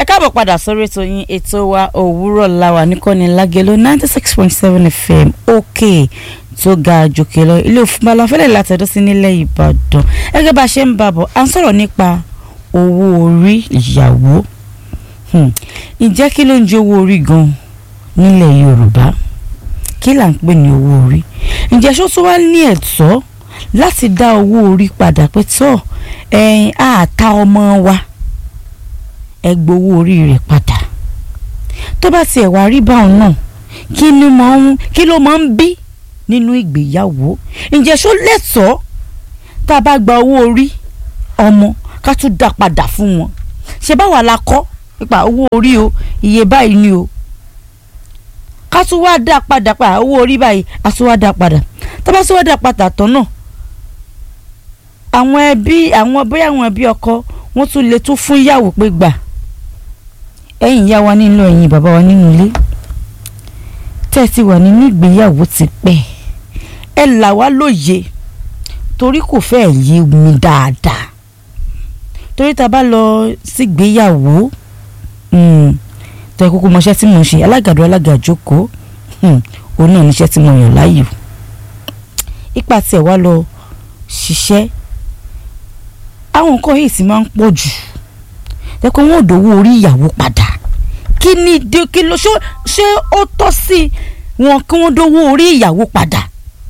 káàbọ̀ padà sórí ètò yín ètò wa òwúrọ̀ làwà níkànnì lágẹ̀lò ninety six point seven fm òkè tó ga jòkè lọ ilé òfin balafẹ́lẹ̀ látẹ̀dọ́ sí nílẹ̀ ìbàdàn gẹ́gẹ́ bá a ṣe ń bàbọ̀ à ń sọ̀rọ̀ nípa owó orí ìyàwó ǹjẹ́ kí ló ń jẹ́ owó orí gan nílẹ̀ yorùbá kí là ń pè ní owó orí ǹjẹ́ ṣó tún wá ní ẹ̀tọ́ láti dá owó orí padà pé tọ́ ẹ̀yìn àta ọmọ wa ẹ gbowó orí rẹ̀ padà tó bá tiẹ̀ wá rí báwọn náà kí ni máa ń kí ló máa ń bí nínú ìgbéyàwó ǹjẹ́ ṣó lẹ́tọ̀ọ́ tá a bá gba owó orí ọmọ ká tún dá padà fún wọn ṣe báwa la kọ́ nípa owó orí o iye báyìí ni o ká tún wá dá padà pa owó orí báyìí a tún wá dá padà tá a bá tún wá dá padà tán náà àwọn ẹbí àwọn bóyá àwọn ẹbí ọkọ wọn tún lè tún fún ìyàwó pé gbà ẹ̀yin ìyá wa nínú ẹ̀yin bàbá wa nínú ilé tẹ́ ẹ ti wà nínú ìgbéyàwó ti pẹ́ ẹ là wá lóye torí kò fẹ́ yé mi dáadáa torí tá a bá lọ sígbéyàwó tó ẹ kúkú mọṣẹ́ tí mo ń ṣe alágàdo alágàjókòó òun náà níṣẹ́ tí mo yàn láàyò ipa tiẹ̀ wá lọ ṣiṣẹ́ àwọn nǹkan yìí sì máa ń pọ̀ jù jẹ́ pé wọ́n ò dówó orí ìyàwó padà kí ni dé kí ló ṣó ṣé ó tọ́ sí wọn kí wọ́n dówó orí ìyàwó padà.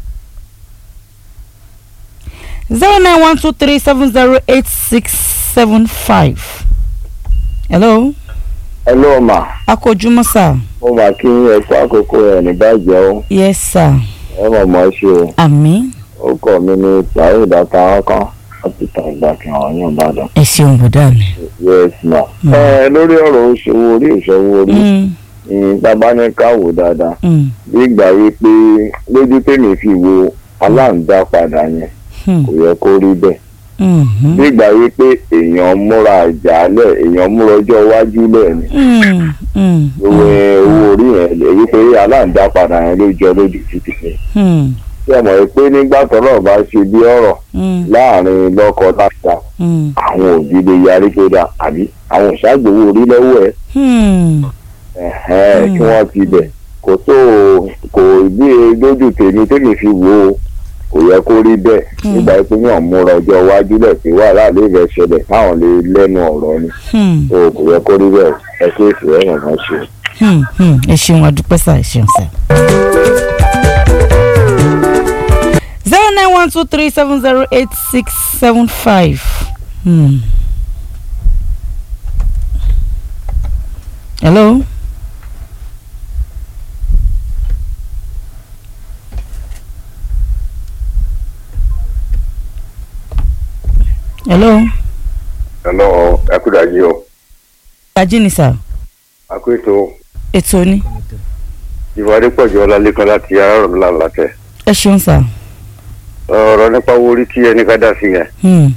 zero nine one two three seven zero eight six seven five. hello. hello ma. a kò jùmọ̀ sà. mo máa kí ẹ kó àkókò ẹ ní bàjẹ́ o yes sir. ẹ mọ̀ mọ́ ṣe o àmín. ó kọ́ mi ní tàyè ìdáta ọkàn láti ta ìgbà kan àwọn yóò bá dàn. ẹ ṣeun bùdá mi. yes ma. ẹ lórí ọ̀rọ̀ òṣòwò orí ìṣòwò orí Mm, bàbá ní ká wò dáadáa mm, bí ìgbà yìí pé lójú tèmi fi wo aláǹdá padà yẹn mm, kò yẹ kó rí bẹ́ẹ̀ mhm, bí ìgbà yìí pé èèyàn múra ìjàlẹ̀ èèyàn múra ọjọ́ iwájú lẹ̀ ni mm, mm, owó owó orí yẹn èyí pé aláǹdá padà yẹn ló jọ lójú títì ní. mm, ṣé ẹ mọ̀ pé nígbà tọ́rọ̀ bá ṣe bí ọ̀rọ̀ mm, láàrin lọ́kọ láta mm, àwọn òbí lè yarí pé dà àbí àwọn ìṣàgbéwò orí lọ́wọ́ ẹ̀ mm. ẹ̀hẹ́n, kí wọ́n ti bẹ̀ kò tó kò bí lójú tèmi tèmi fi wò ó kò yẹ kó rí bẹ́ẹ̀ nígbà pé yàn múra ọjọ́ iwájú lẹ̀ pé wàhálà lè rẹ̀ ṣẹlẹ̀ káwọn lè lẹ́nu ọ̀rọ̀ ni Hmm, tó kò yẹ kó rí bẹ́ẹ̀ ẹ ṣe é fẹ́ ẹ̀yàn kan ṣe. hmm, hmm. ẹ ṣeun adúpẹ́ sá ẹ ṣeun sá. zero nine one two three seven zero eight six seven five. hello. hello. ẹ̀lọ́ ẹ̀kúdàjí o ajínì sá àkóètò ètò ni ìwádìí pọ̀jù ọlálẹ́kan láti arárọ̀mílà látẹ̀ ẹ ṣeun sá. ọ̀rọ̀ nípa owó orí tí ẹnì kan dá sí yẹn Hmm,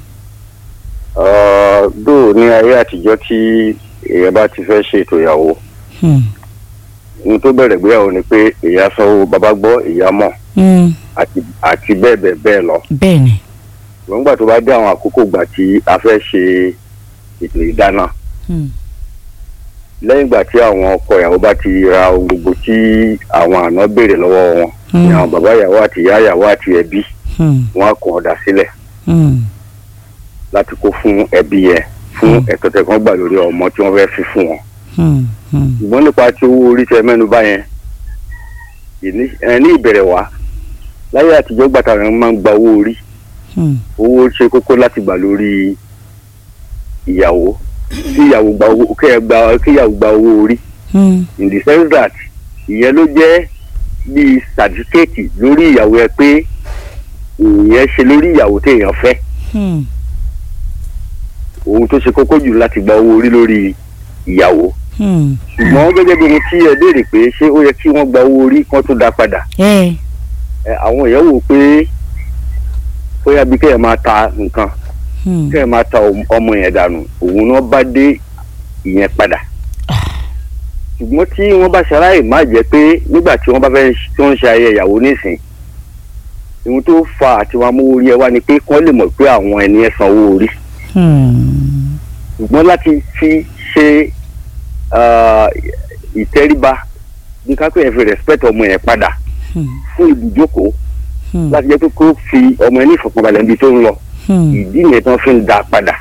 dóò ní ayé àtijọ́ tí èèyàn bá ti fẹ́ ṣe ètò ìyàwó hmm, ohun tó bẹ̀rẹ̀ gbéyàwó ni pé ìyá sanwó bàbá gbọ́ ìyá mọ̀ hmm. àti àti bẹ́ẹ̀ bẹ́ẹ̀ bẹ́ẹ̀ lọ. bẹ́ẹ̀ ni. ṣùgbọ́n gbà tó bá dé àwọn àkókò gbà tí a fẹ́ ṣe ètò ìdáná Hmm, lẹ́yìn ìgbà tí àwọn ọkọ ìyàwó bá ti ra ohun gbogbo tí àwọn àná béèrè lọ́wọ́ wọn ní hmm, àwọn bàbá ìyàwó àti ìyá ìyàwó àti ẹbí hmm, wọn á kàn ọ̀dà sílẹ̀ hmm, láti kó fún ẹbí yẹn fún Hmm. ẹ̀tọ́ tẹ́ kán gbà lórí ọmọ tí wọ́n fẹ́ fi fún wọn. hmm, hmm. ṣùgbọ́n nípa tí owó orí tẹ mẹ́nu bá yẹn ìní- ẹ, ní ìbẹ̀rẹ̀ wá láyé àtijọ́ gbàtà rẹ̀ máa ń gba owó orí Hmm, owó ṣe kókó láti gbà lórí ìyàwó kí ìyàwó gba owó kí ẹ gba kí ìyàwó gba owó orí hmm, in the sense that ìyẹn ló jẹ́ bíi sàtífíkẹ́ẹ̀tì lórí ìyàwó ẹ pé ìyẹn ṣe lórí ìyàwó téèyàn fẹ́ hmm, ohun tó ṣe kókó jù láti gba owó orí lórí ìyàwó hmm. ṣùgbọ́n gẹ́gẹ́ bí ohun tí ẹ béèrè pé ṣé ó yẹ kí wọ́n gba owó orí kán tó dá padà ẹ ẹ, àwọn èèyàn wò pé bóyá bí kẹ́ẹ̀ máa ta nǹkan hmm, kẹ́ẹ̀ máa ta ọmọ yẹn dànù òun náà bá dé ìyẹn padà ṣùgbọ́n tí wọ́n bá ṣaláì má jẹ́ pé nígbà tí wọ́n bá fẹ́ tí wọ́n ń ṣe ayẹyẹ ìyàwó nísìn ohun tó fa àti wọn amówó orí ẹ wá ni pé kí wọ́n lè mọ̀ pé àwọn ẹni ẹ san owó orí hmm, ṣùgbọ́n láti fi ṣe ah, ìtẹríba bí kápẹ́ yẹn fi respect ọmọ yẹn padà Hmm. fún ibùjókòó Hmm. láti jẹ́ pé kó fi ọmọ yẹn ní ìfọ̀kànbalẹ̀ níbi tó ń lọ Hmm. ìdí yẹn tán fi ń da padà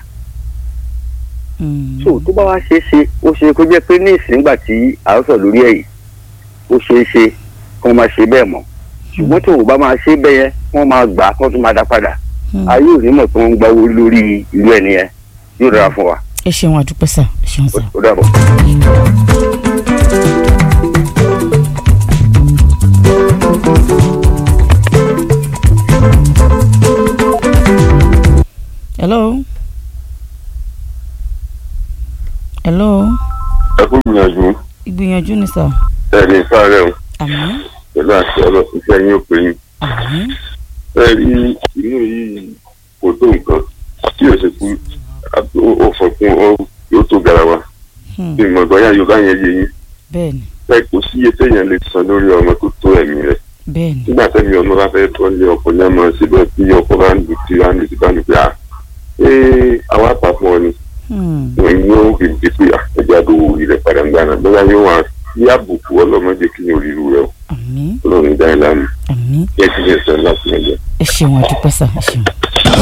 Hmm. so tó bá wá ṣe é ṣe ó ṣe kó jẹ́ pé ní ìsìngbà tí à ń sọ lórí ẹ̀ yìí ó ṣe é ṣe kí wọ́n máa ṣe bẹ́ẹ̀ mọ́ ṣùgbọ́n tí òun bá máa ṣe bẹ́ẹ̀ yẹn wọ́n máa gbà á kí wọ́n tún máa dá padà Hmm. ayé ò ní mọ̀ pé wọ́n ń gbáwó lórí ìlú ẹ̀ nìyẹn yóò dára fún wa ẹ ṣeun àdúpẹ́ sà ẹ ṣeun sà. ó dàbọ̀. hello. hello. ẹ kú gbìyànjú ìgbìyànjú ni sà. ẹni sáré o àmín pẹ̀lú àṣẹ ọlọ́run iṣẹ́ yín ó pè yín àmín ẹ rí inú yìí kò tó nǹkan tí yóò ṣe kú ó fọkún ó yóò tó garawa Hmm. bí ìmọ̀ ìgbọ́yà yorùbá yẹn yé yín bẹ́ẹ̀ni ẹ kò sí iye téèyàn lè san lórí ọmọ tó tó ẹ̀mí rẹ̀ bẹ́ẹ̀ni nígbà tẹ́mi ọmọ bá fẹ́ tọ́ ní ọkọ̀ ní ọmọ síbẹ̀ tí ọkọ̀ bá ń lù tí wọ́n á lù tí bá ń lù pé à ee àwa pa fún ọ ni Hmm. wọ́n yóò fi di pé àtẹ̀jẹ́ àdówó orí rẹ̀ padà ń gbàna bóyá yóò wá sí àbùkù ọlọ́mọdé kí ni orí rẹ̀ o àmín ọlọ́run dá ẹ lánàá àmín kí ẹ ti lè sọ láti ẹ̀jẹ̀. ẹ ṣeun àdúpẹ́ sà ẹ ṣeun.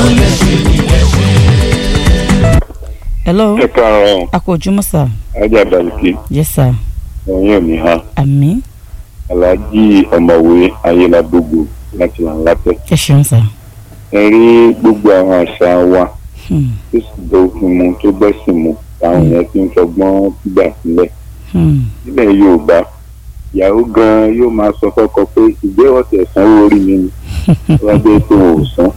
hello ẹ káàárọ̀ a kò ojúmọ́ sà ajá balùkì yes sà ẹ̀yìn òní ha àmín aláàjì ọ̀mọ̀wé ayélujágbogbo láti là ń látẹ̀. ẹ ṣeun sà. ẹ rí gbogbo àwọn àṣà wa Hmm. tó sì bẹ òfin mu tó bẹ́sìn mu táwọn yẹn ti ń fọgbọ́n gbà sílẹ̀. Hmm. nílẹ̀ yorùbá ìyàwó gan yóò máa sọ fọ́kọ pé ìgbé ọ̀tẹ̀ sanwó orí mi ni wọ́n gbé tó ò san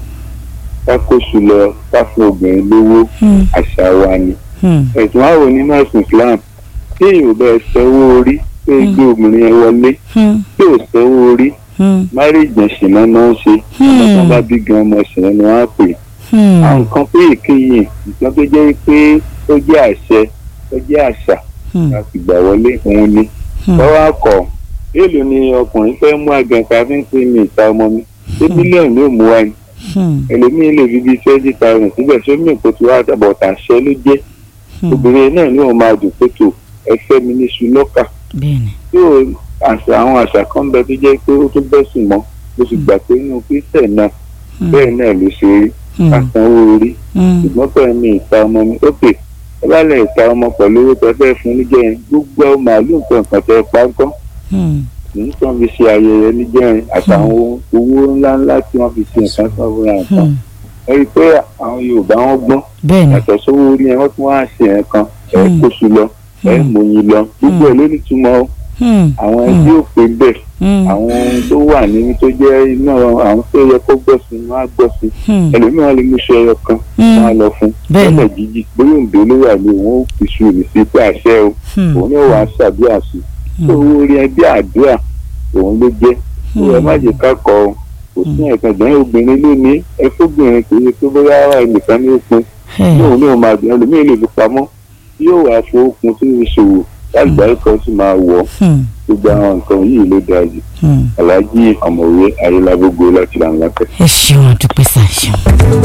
ká kóṣù lọ ká fún obìnrin lówó Hmm. àṣà wa ni Hmm. ẹ̀sùn àwọn nínú ẹ̀sùn islam tí èèyàn bẹ sanwó orí pé gbé obìnrin yẹn wọlé Hmm. tí ò sanwó orí Hmm. márìjì ṣìnà náà ń ṣe ọmọ tó bá bí gan ọmọ ṣìnà ni wọ́n á pè Hmm. àwọn nǹkan pé èkéyìí nǹkan tó jẹ́ pé ó jẹ́ àṣẹ ó jẹ́ àṣà Hmm. láti gbà wọlé òun ni Hmm. lọ́wọ́ akọ èèlò ni ọkùnrin fẹ́ mú àgànkà fi ń pè mí ìta ọmọ mi ṣé mílíọ̀nù yóò mú wa ni Hmm. ẹlòmíín lè fi bíi twenty thousand síbẹ̀ sómi ìkó tí wàá dàbọ̀ tàṣẹ ló jẹ́ Hmm. obìnrin náà ni òun máa dùn pé tó ẹfẹ́ mi ní ṣùlọ́kà bẹ́ẹ̀ni tí ò àṣà àwọn àṣà kan bẹ tó jẹ́ pé ó tún bẹ́sùn mọ́ mo sì gbà pé inú kristian náà Hmm. bẹ́ẹ̀ náà ló ṣe rí Hmm. àsanwó orí Hmm. ṣùgbọ́n pẹ̀lú mi ìta ọmọ mi ókè ẹ bá lè ta ọmọ pẹ̀lú owó tó fẹ́ fún níjẹrin gbogbo màálù nǹkan kan tẹ pa ń kọ́ Hmm. nǹkan fi ṣe ayẹyẹ níjẹrin àtàwọn owó ńláńlá tí wọ́n fi ṣe nǹkan sọ́wọ́ra nǹkan Hmm. ẹ rí i pé àwọn yorùbá wọn gbọ́n bẹ́ẹ̀ni yàtọ̀ sówó orí yẹn wọ́n tún wá ṣe nǹkan ẹ̀ Hmm. kóṣù lọ ẹ̀ Hmm. mòyìn lọ gbogbo ẹ̀ ló ní túmọ̀ o. Hmm. àwọn ẹbí ò pé bẹ́ẹ̀ Hmm. àwọn ohun tó wà nínú tó jẹ́ iná àwọn tó yẹ kó gbọ́ sí wọn á gbọ́ sí Hmm. ẹlòmíràn lè mú iṣẹ́ ẹyọ kan Hmm. wọn á lọ fún Bẹ́ẹ̀ni. lọ́nà jíjí bóyá òǹdó ló wà ní òun ó fi ṣu èmi sí pé àṣẹ o Hmm. òun náà wàá ṣàdúrà sí i tó owó orí ẹbí àdúrà òun ló jẹ́ tó ẹ má jẹ́ ká kọ ọ kò sí ẹ̀kan ìdáhùn obìnrin ló ní ẹ fóbìnrin kò yẹ pé bóyá ara ẹnìkan ní òpin Hey. ní òun náà máa gbìyànjú ẹlòmíràn lè fi pamọ́ yóò wá fowókun tó fi ṣòwò lágbàáyé kan sì máa wọ̀ ọ́ Hmm. gbogbo àwọn nǹkan yìí ló dáa jù Hmm. aláàjì ọ̀mọ̀wé ayélujágbogbo láti là ń lápẹ́. ẹ ṣeun àdúpẹ́ sà ẹ ṣeun.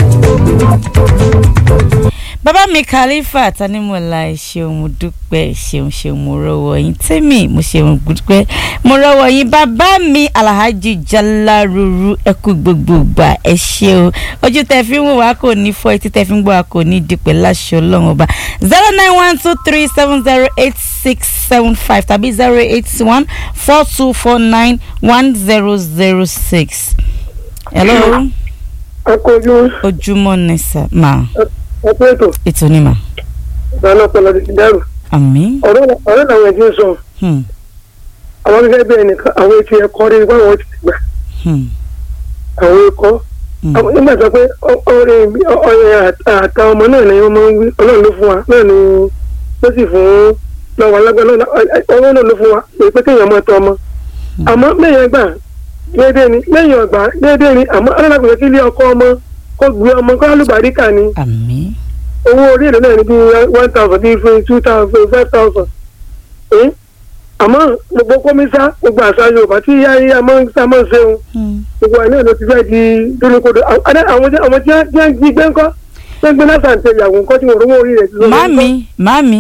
bàbá mi khalifa tanimola ẹ ṣeun mo dúpẹ́ ẹ ṣeun ṣeun mo rọ́wọ́ yín tèmi mo ṣeun dúpẹ́ mo rọ́wọ́ yín bàbá mi alhaji jalaruru ẹ kú gbogbo gbà ẹ ṣeun ojú tẹ fi ń wò wá kò ní fọ́ etí tẹ fi ń gbọ́ wá kò ní dípẹ́ láṣọ ọlọ́run ọba zero nine one two three seven zero eight six seven five tàbí zero eight one four two four nine one zero zero six. hello akójú ojúmọ́ ní sà máa ẹgbẹ́ ètò ètò ní mà ìdáná ọpọlọ ti dàrú àmì. ọ̀rọ̀ ọ̀rọ̀ làwọn ẹ̀jẹ̀ ń sọ Hmm. àwọn gẹ́gẹ́ bí ẹnìkan àwọn etí ẹ̀kọ́ rí wọ́n wọ́n ti gbà Hmm. àwọn ẹ̀kọ́ Hmm. àwọn- nígbà tó pé ọ- ọ̀rẹ́ mi- ọ- ọ̀rẹ́ àt- àta ọmọ náà ni wọ́n máa ń wí ọlọ́run ló fún wa náà ni ló sì fún lọ́wọ́ alágbára náà ọlọ́run náà ló fún wa èyí pé kéèyàn máa tọ́ ọmọ àmọ́ lẹ́yìn ẹgbà déédéé ni lẹ́yìn ọgbà déédéé ni àmọ́ alágbàgbé kí ilé ọkọ ọmọ kó gbé ọmọ kó alùbáríkà ni àmì. owó orí èlò náà ní bíi one thousand bíi fún two thousand five thousand ẹ́ àmọ́ gbogbo kọ́mísá gbogbo àṣà yorùbá tí yá yá máa ń sá máa ń ṣeun Hmm. gbogbo àná ló ti fẹ́ di dúrókòdó àwọn àwọn tí wọ́n tí wọ́n jí gbé ńkọ́ tó ń gbé lásán tẹ ìyàwó ńkọ́ tí wọ́n rówó orí rẹ̀ ti lọ. màmí màmí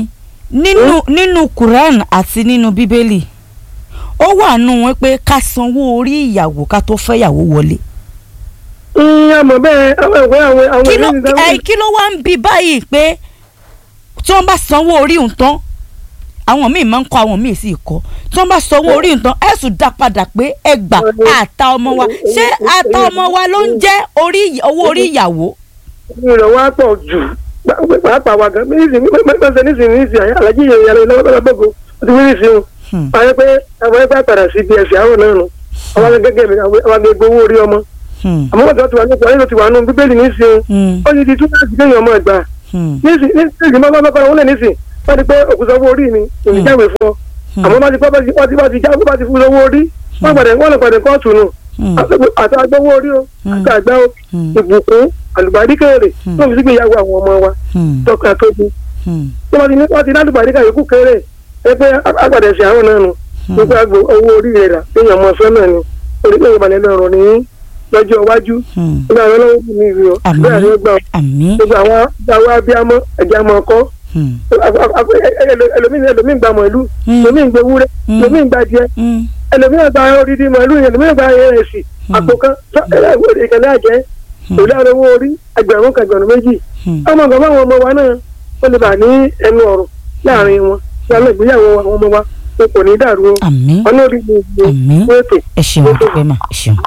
nínú nínú quran àti nínú bíbélì ó wà nù wọn pé ká sanwó orí ìyàwó ká tó fẹ́ ìyàwó wọlé ìyá mọ̀ bẹ́ẹ̀ àwọn ìwé àwọn àwọn kí ló ìwé ìdáwó ẹ kí ló wá ń bi báyìí pé tí wọ́n bá sanwó orí òun tán àwọn míì máa ń kọ àwọn míì sì kọ tí wọ́n bá sanwó orí òun tán ẹ sùn dá padà pé ẹ gbà àta ọmọ wa ṣé àta ọmọ wa ló ń jẹ́ orí owó orí ìyàwó. ìrọ̀ wa pọ̀ jù pàápàá wa gan nísìnyí mẹ́sàn-án nísìnyí nísìnyí alájí yẹn yàrá ìlú ọlọ́gbọ̀gbọ̀ ó ti wí nísìnyí Hmm. àwọn pé àwọn ẹgbẹ́ àtàrà sí ibi ẹ̀sìn àwọn náà nù àwọn gẹ́gẹ́ mi àwọn agbègbè owó orí ọmọ Hmm. àmọ́ wọ́n ti wà ní ìpàdé ti wà nù bíbélì nísìnyí Hmm. ó ti di tún láti kéèyàn ọmọ ẹgbàá Hmm. nísìnyí nísìnyí máa bá bá wọn lẹ nísìnyí wọ́n ti pé òkúta owó orí mi èmi jáwé fún ọ àmọ́ bá ti pọ́ bá ti wọ́n ti bá ti jáwé bá ti fún owó orí wọ́n gbàdé wọ́n lọ gbàdé kóòtù nù Hmm. àti agbowó orí o àti àgbà o Hmm. ìbùkún àlùbáríkèrè tó fi sígbè ìyàwó àwọn ọmọ wa Hmm. tọkà tóbi Hmm. tó bá ti ní wọ́n ti ní àlùbáríkà yòókù kéré ẹ pé agbàdé sí àwọn náà nù nípa àgbo owó orí rẹ̀ rà téèyàn mọ fẹ́ náà ni orí pé ìbànú ẹlẹ́rọ ní lọ́jọ́ iwájú Hmm. nígbà àwọn ọlọ́wọ́ bí mi rí o Àmín. bẹ́ẹ̀ ni ó gbà àmì. gbogbo àwọn àwọn abiyamọ ẹ̀jẹ̀ àmọ́ ọkọ́ Hmm. ẹlòmíì ẹlòmíì gba màálù Mm. ẹlòmíì gba ewúrẹ́ Mm. ẹlòmíì gba díẹ̀ Hmm. ẹlòmíì gba odidi màálù ẹlòmíì gba ẹrẹsì àpò kan ìkànnì àjẹ òlẹ àrẹwò orí ẹgbẹ̀rún kan ẹgbẹ̀rún méjì Hmm. ọmọ nǹkan báwọn ọmọ wa náà ó lè bà ní ẹnu ọ̀rọ̀ láàrin wọn lálẹ́ ìgbéyàwó àwọn ọmọ wa wọn kò ní dàrú o àmì. ọ̀nà orí mi ìgbé Àmín. wéètò ẹ ṣeun àdúpẹ́ mà ẹ ṣeun.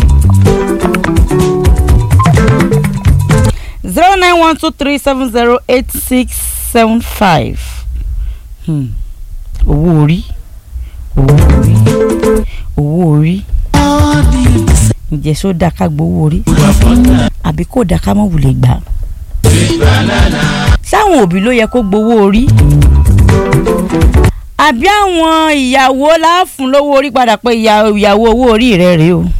zero nine one two three seven zero eight six seven five owó orí owó orí owó orí ǹjẹ́ só dáa ká gbowó orí àbí kò dáa ká mọ̀ wulẹ̀ gbà sáwọn òbí ló yẹ kó gbowó orí àbí àwọn ìyàwó láàfún lówó orí padà pé ìyà- ìyàwó owó orí rẹ rèé o.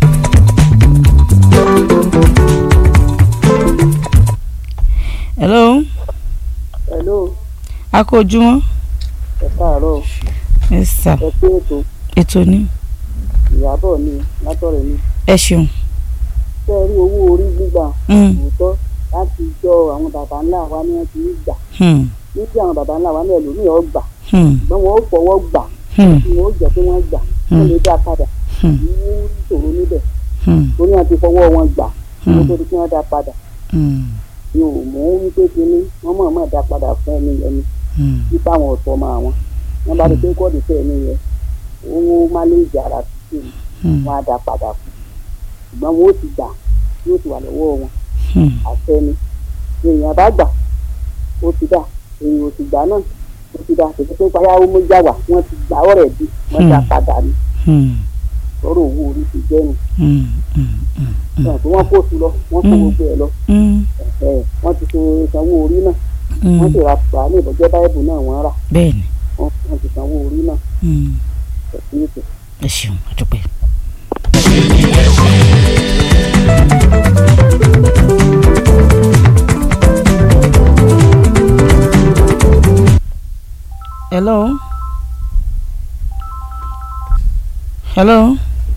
hello hello a kó ojúmọ́ ẹ káàárọ̀ ẹ sà ẹ pé ètò ètò ní ìyàbọ̀ mi látọ̀rẹ̀ mi ẹ ṣeun. ṣé ẹ rí owó orí gbígbà Mm, òótọ́ láti jọ àwọn baba ńlá wa ní wọn ti ń gbà hmm, níbi àwọn baba ńlá wa ní ẹlòmíì ọ gbà hmm, ṣùgbọ́n wọn ó fọwọ́ gbà hmm, tí wọn ó jẹ́ pé wọ́n gbà wọ́n lè dá padà hmm, ní ìṣòro níbẹ̀ hmm, torí wọn ti fọwọ́ wọn gbà Hmm. wọ́n tó di kí wọ́n dá padà hmm, mi ò mọ̀ ó wípé kínní wọ́n mọ̀ mọ̀ dá padà fún ẹni yẹn ni hmm, nípa àwọn ọ̀tọ̀ ọmọ àwọn wọ́n bá rí pé kọ́ọ̀dù fẹ́ ẹni yẹn owó máléèjì ara tuntun hmm, wọn á dá padà fún ṣùgbọ́n wọn ó ti gbà yóò ti wà lọ́wọ́ wọn hmm. àfẹni èèyàn bá gbà ó ti dà èèyàn ò sì gbà náà ó ti dà tètè pé payá ó mú já wà wọ́n ti gbà ọ̀rẹ́ bí wọ́n dá Hmm. padà ní hmm, lọ́rọ̀ owó orí ti jẹ́ nù hmm, hmm, hmm, náà tí wọ́n kó sí lọ wọ́n kó Hmm. gbogbo ẹ̀ lọ hmm, ẹ̀ wọ́n ti ṣe sanwó orí náà hmm. wọ́n sì ra pàá ní ìbọ̀jẹ́ báyìbù náà wọ́n rà bẹ́ẹ̀ni wọ́n wọ́n ti sanwó orí náà hmm, ẹ̀sìn ètò. ẹ ṣeun àdúpẹ́. hello hello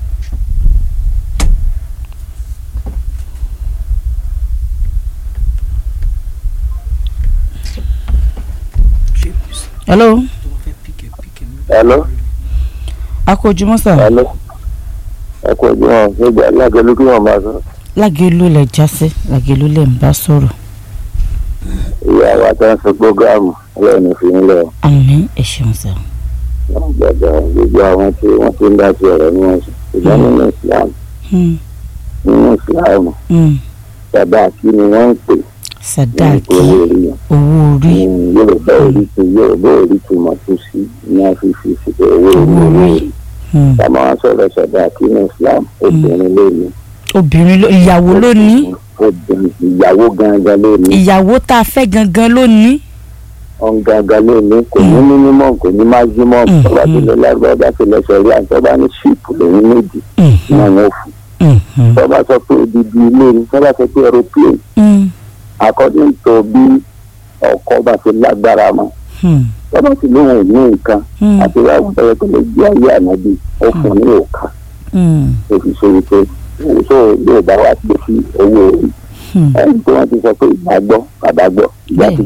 hello hello akójúmọ́ sà hello ẹ kú ọjọ́ wọn nígbà alágẹlú kí wọn máa sọ lágẹ̀lú lẹ̀ jásí lágẹ̀lú lẹ̀ ń bá sọ̀rọ̀ ìyá wa tó ń sọ gbógáàmù ọlọ́run fi ń lọ àmín ẹ ṣeun sà wọn gbàgbà gbogbo àwọn tí wọn ti ń dá sí ọ̀rọ̀ ní wọn sọ ṣùgbọ́n nínú islam Hmm, nínú islam hmm. bàbá kí ni wọ́n ń pè ní sàdáàkì owó orí yẹn owó orí ní yorùbá orí tu yorùbá orí tu mọ̀ tó sí ní wọ́n fi fi sí pé owó orí Owó owó orí. orí Hmm. tàbí wọn sọ̀rọ̀ sọ̀dá kí ní islam obìnrin ló ní obìnrin ló ìyàwó ló ní obìnrin ìyàwó gangan ló ní ìyàwó tá a fẹ́ gangan ló ní. ọ̀n gangan ló ní kò ní mínímọ̀ kò ní májímọ̀ Mm. tọ́ba tó lọ lágbára bá tó lọ sọ̀rí àtọ́ba ní ṣíìpù lòún méjì Hmm, náà wọ́n fún hmm, hmm, tọ́ba sọ pé odidi ilé ni tọ́ba sọ pé aeroplane hmm, according to bí ọkọ̀ bá ti lágbára mọ́ hmm, tọ́ba sì lóun ò ní nǹkan hmm, àti wàá bẹ̀rẹ̀ tó lè gbé ayé ànábì ó fún ní òkà hmm, tó fi ṣe wípé òṣò yóò bá wa pè sí owó orí hmm. ẹni tí wọ́n ti sọ pé ìgbà gbọ́ bàbá gbọ́ ìgbà ti gbowó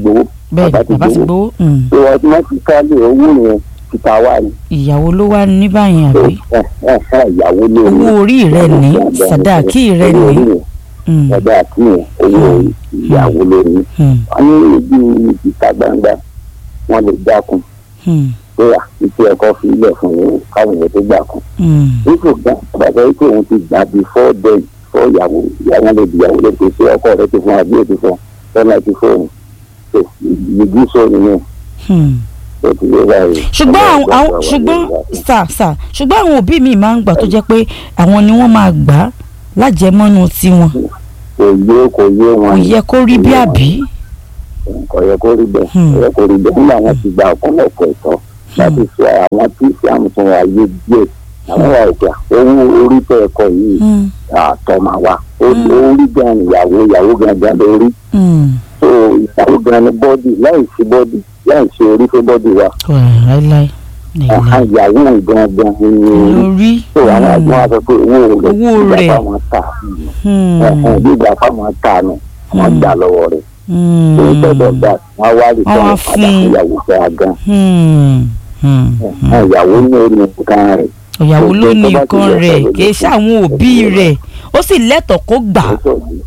bẹ́ẹ̀ bàbá ti bàbá ti gbowó. gbowó mm. so automatically owó yẹn títa wá ní ìyàwó ló wá ní báyìí so àbí ẹ ẹ ẹ ìyàwó ló ní. owó orí rẹ ní sàdáàkì rẹ owó ní orí yẹn, Mm, sàdáàkì yẹn owó ìyàwó ló ní. mm, wọ́n ní ibi ìta gbangba wọ́n lè dákun mm, pé à ìtú ẹ̀kọ́ fi ilẹ̀ fún yín káwọn èèyàn tó gbà kún. mm. nígbà gbà bàbá yìí pé òun ti gbà bí fọ́ dẹ̀ fọ́ ìyàwó ìyàwó lè di ìyàwó lè pèsè ọkọ rẹ ti fún wa bí o ti fún tọ́lá ti fóun tó ìgbìgbì sóni ní Hmm. tó ti yé báyìí. ṣùgbọ́n àwọn àwọn ṣùgbọ́n sà sà ṣùgbọ́n àwọn òbí mi máa ń gbà tó jẹ́ pé àwọn ni wọ́n máa gbà á lájẹmọ́nú tiwọn kò yé kò yé kò wọn yẹ kó rí bí àbí. kò yẹ kó rí bẹ́ẹ̀ Hmm. kò yẹ kó rí bẹ́ẹ̀ nígbà wọn ti gba ọ̀pọ̀lọpọ̀ ẹ̀tọ́ láti sọ àwọn tí ìsìlámù tún wà yé díẹ̀ àwọn wà òkè owó orí tẹ ẹ̀kọ́ yìí Hmm, àtọ́ máa wà orí gan ìyàwó ìyàwó gan gan lórí hmm. so ìyàwó gan ni bọ́dì láì sí bọ́dì láì sí orí fún bọ́dì wa kò rẹ̀ láíláí ọ̀hán láíláí ìyàwó gan gan ni orí lórí. so àwọn àgbọn wa sọ pé owó rẹ̀ Owó ìgbà rẹ̀. fáwọn ta Hmm, ẹ̀hún bí ìgbà fáwọn ta nù wọ́n Hmm. gbà lọ́wọ́ rẹ̀ hmm, so ìtọ́jọ́ gbà wọ́n wá rí Wọ́n wá sọ́wọ́ padà fún- fún ìyàwó fẹ́ gan hmm, hmm. ẹ̀hún ìyàwó ní orí nǹkan rẹ̀ ìyàwó ló ní tó bá ti nǹkan yẹ rẹ̀ ọ̀rọ̀ kì í ṣe àwọn òbí rẹ̀ ó sì lẹ́tọ̀ọ́ kó gbà á.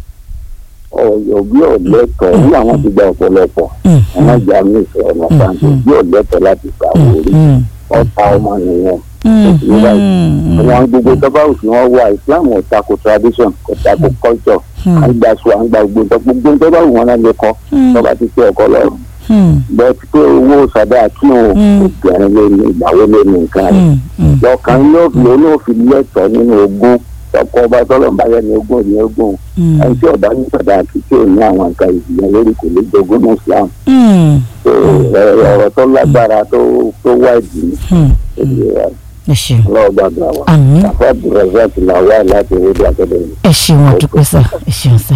ọ̀yọ̀ bí ọ̀lẹ́tọ̀ ní àwọn ti gba ọ̀pọ̀lọpọ̀ Hmm, ọmọ ìjà mi sọ ọ̀nà pàǹtí bí ọ̀lẹ́tọ̀ láti gbà wọlé hmm, ọ̀tá ọmọ nìyẹn hmm, ní báyìí. hmm, àwọn gbogbo tọ́ba òsì wọn wà islam ò tako tradition kò tako culture hmm, à ń gba sùn à ń gba gbogbo gbogbo tọ́ba òsì wọn náà lè kọ́ hmm, tọ́ba ti pé ọkọ lọ́rùn hmm, bẹ́ẹ̀ ti pé owó sàdá kí òun Mm. obìnrin lé ní ìgbàwó lé ní nǹkan rẹ̀ hmm, hmm. lọ́kàn yóò fi olóòfin lẹ́tọ̀ọ́ nínú ogún tọkọ ọba tọ́lọ́mùbá yẹn ní ogún ní ogún Hmm, ẹni tí ọba ní sàdá kí tí ò ní àwọn nǹkan ìjìyà lórí kò lè jogún ní islam hmm, So, ẹ- ọ̀rọ̀ tó lágbára tó tó wá ìdí hmm. ní ẹ ṣeun ọlọ́ọ̀gbàgbà wa àmín àfọ́ abdulrasaq làwọn láti rédíò akademi. ẹ ṣeun àdúpẹ́ sà ẹ ṣeun sà.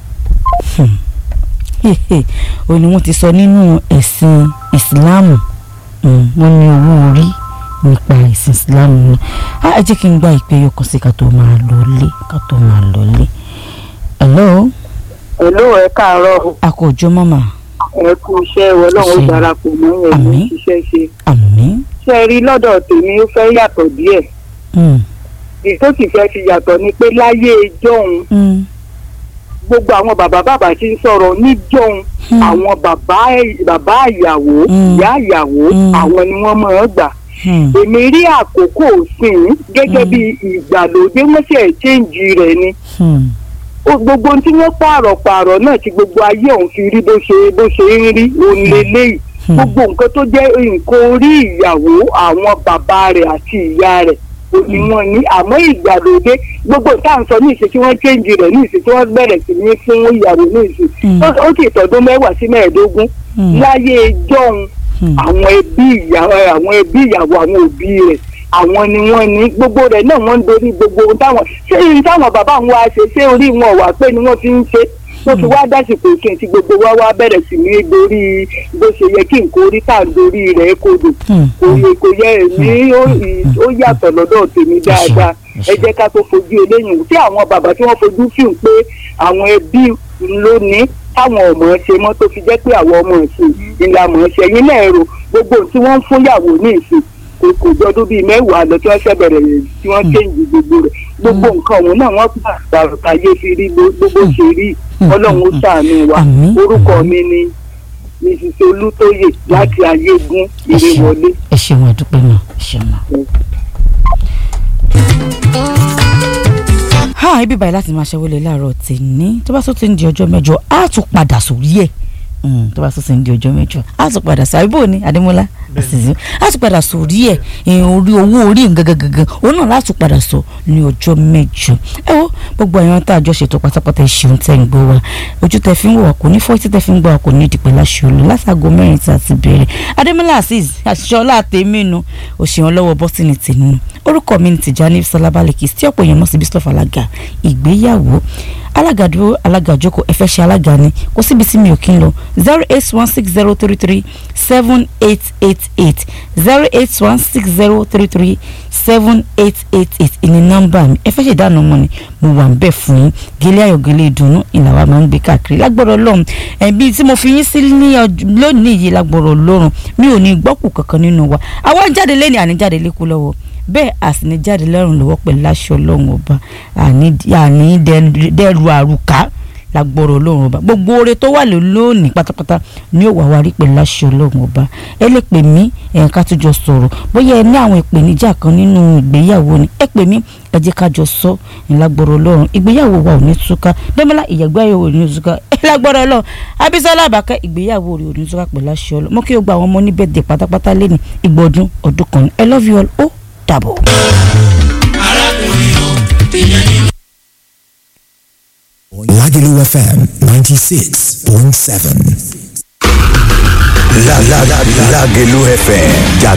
ó ní wọ́n ti sọ nínú ẹ̀sìn ìsìláàmù mm, wọ́n ní owó orí nípa ẹ̀sìn ìsìláàmù náà á ẹ jẹ́ kí n gba ìpè yọkàn sí ká tó máa lọ lé ká tó máa lọ lé. hello èló ẹ káàárọ̀ a kò jọ mọ́mà ẹ kú iṣẹ́ ọlọ́run ó Ṣé. darapọ̀ mọ́ ẹ̀ ló Àmín. ń ṣiṣẹ́ ṣe àmín. ṣe rí lọ́dọ̀ tèmi ó fẹ́ yàtọ̀ díẹ̀ Mm, èyí tó sì fẹ́ fi yàtọ̀ ni pé láyé ìjọ́un mm, gbogbo àwọn bàbá bàbá tí ń sọ̀rọ̀ níjọ́un Hmm. àwọn bàbá bàbá ìyàwó Hmm. ìyá ìyàwó Hmm. àwọn ni wọ́n máa ń gbà mm, èmi rí àkókò òsìn gẹ́gẹ́ Hmm. bí ìgbàlódé wọ́n ṣe ṣéǹjì rẹ̀ ni mm, ó gbogbo ohun tí wọ́n pààrọ̀ pààrọ̀ náà tí gbogbo ayé òun fi rí bó ṣe bó ṣe ń rí òun lélẹ́yìí Hmm. gbogbo nǹkan tó jẹ́ nǹkan orí ìyàwó àwọn bàbá rẹ̀ àti ìyá rẹ̀ ó ní wọ́n ní àmọ́ ìgbàlódé gbogbo tá à ń sọ ní ìṣe tí wọ́n chéǹjì rẹ̀ ní ìṣe tí wọ́n bẹ̀rẹ̀ sí ní fún ìyàwó ní ìṣe Hmm. ó ó sì tọdún mẹ́wàá sí mẹ́ẹ̀ẹ́dógún mm, láyé jọ́hun mm, àwọn ẹbí ìyàwó àwọn ẹbí ìyàwó àwọn òbí rẹ̀ àwọn ni wọ́n ní gbogbo rẹ̀ náà wọ́n ń dorí gbogbo ohun táwọn ṣé ohun táwọn bàbá wọn wá ṣe ṣé orí wọn wà pé ni wọ́n fi ń ṣe wọ́n fi wá dásìkò kí n ti gbogbo wa wá bẹ̀rẹ̀ sí ní dorí bó ṣe yẹ kí nǹkan orí tá à ń dorí rẹ̀ kodò mm, kò yẹ kò yẹ èmi ó ì- ó yàtọ̀ lọ́dọ̀ tèmi dáadáa ẹ jẹ́ ká tó fojú eléyìí wò tí àwọn bàbá tí wọ́n fojú fíìmù pé àwọn ẹbí ló ní táwọn ọmọ ṣe mọ́ tó fi jẹ́ pé àwọn ọmọ ìsìn ìlànà ṣe yín náà rò gbogbo ohun tí wọ́n ń fún yàwó ní ìsìn kò kò jọdún bíi mẹ́wàá lọ tí wọ́n ṣẹ̀ bẹ̀rẹ̀ rẹ̀ tí wọ́n kéǹjì gbogbo rẹ̀ gbogbo nǹkan ọ̀hún náà wọ́n gbà gbàrúkàyé fi rí bó- gbogbo ṣe rí ọlọ́run ó ṣàánú wa Àmín. orúkọ mi ni mrs olùtóyè láti ayégun ẹ ṣeun ìrèwọlé. ẹ ṣeun àdúpẹ́ náà ẹ ṣeun náà. ha ibi báyìí láti máa ṣẹ́wọ́lé láàárọ̀ tèmi tó bá tó ti ń di ọjọ́ mẹ́jọ á tún padà sórí ẹ̀ Mm, tó bá tó ti ń di ọjọ́ mẹ́jọ á tún padà sí àbíbò ni adémọlá àṣìṣe á tún padà sórí ẹ̀ ìhìn orí owó orí nǹkan gangan òun náà láti padà sọ ní ọjọ́ mẹ́jọ ẹ wo gbogbo àwọn tá a jọ ṣètò pátápátá ìṣeun tẹ́ ń gbọ́ wa ojú tẹ́ fi ń wọ̀ wá kò ní fọ́ etí tẹ́ fi ń gbọ́ wa kò ní ìdìpẹ́ láṣẹ olú látàgò mẹ́rin tí a ti bẹ̀rẹ̀ adémọlá azeez àṣìṣe ọlá tèmi nu òṣèwọ̀n lọ́wọ́ bọ́sìnì tèmi nu orúkọ mi ní Tìjání Sọlábàlẹ̀kì tí ọ̀pọ̀ èèyàn mọ̀ sí Bísọ̀ Fàlágà ìgbéyàwó alága dúró alága jókòó ẹ fẹ́ ṣe alága ni kò síbi tí mi ò kí ń lọ zero eight one six zero three three seven eight eight eight zero eight one six zero three three seven eight eight eight ìní nọ́mbà mi ẹ fẹ́ ṣe ìdáná ọmọ ni mo wà ń bẹ̀ fún yín gẹ́lẹ́ ayọ̀ gẹ́lẹ́ ìdùnnú ìlàwà máa ń gbé káàkiri lágbọ́dọ̀ lọ́run ẹ̀bí tí mo fi yín sí ní lónìí yìí lágbọ́dọ̀ lọ́run mi ò ní gbọ́kù kankan nínú wa àwa ń jáde lẹ́ni àní jáde lékú lọ́wọ́ bẹ́ẹ̀ àsìní jáde lẹ́rùn lọ́wọ́ pẹ̀lú aṣọ ọlọ́run ọba àní dẹ́rù àrùká lágbọ́rọ̀ ọlọ́run ọba gbogbo oore tó wà lónìí pátápátá ni ó wà wá rí pẹ̀lú aṣọ ọlọ́run ọba ẹ lè pè mí ẹ̀ka ká tó jọ sọ̀rọ̀ bóyá ẹ ní àwọn ìpèníjà kan nínú ìgbéyàwó ni ẹ pè mí ẹ jẹ́ ká jọ sọ ìlágbọ́rọ̀ ọlọ́run ìgbéyàwó wa ò ní túká dẹ́mọ́lá ìyàgbéyàwó ò ní túká ẹ lágbọ́rọ̀ ọlọ́run abisola àbákẹ́ ìgbéyàwó rẹ̀ ò ní túká pẹ̀lú aṣọ ọlọ́run mo kí o gba àwọn ọmọ níbẹ̀ dé pátápátá lẹ́nu ìgbọ̀dún ọdún kan I love you all ó dàbọ̀. Lagelu FM 96.7. La la la Lagelu FM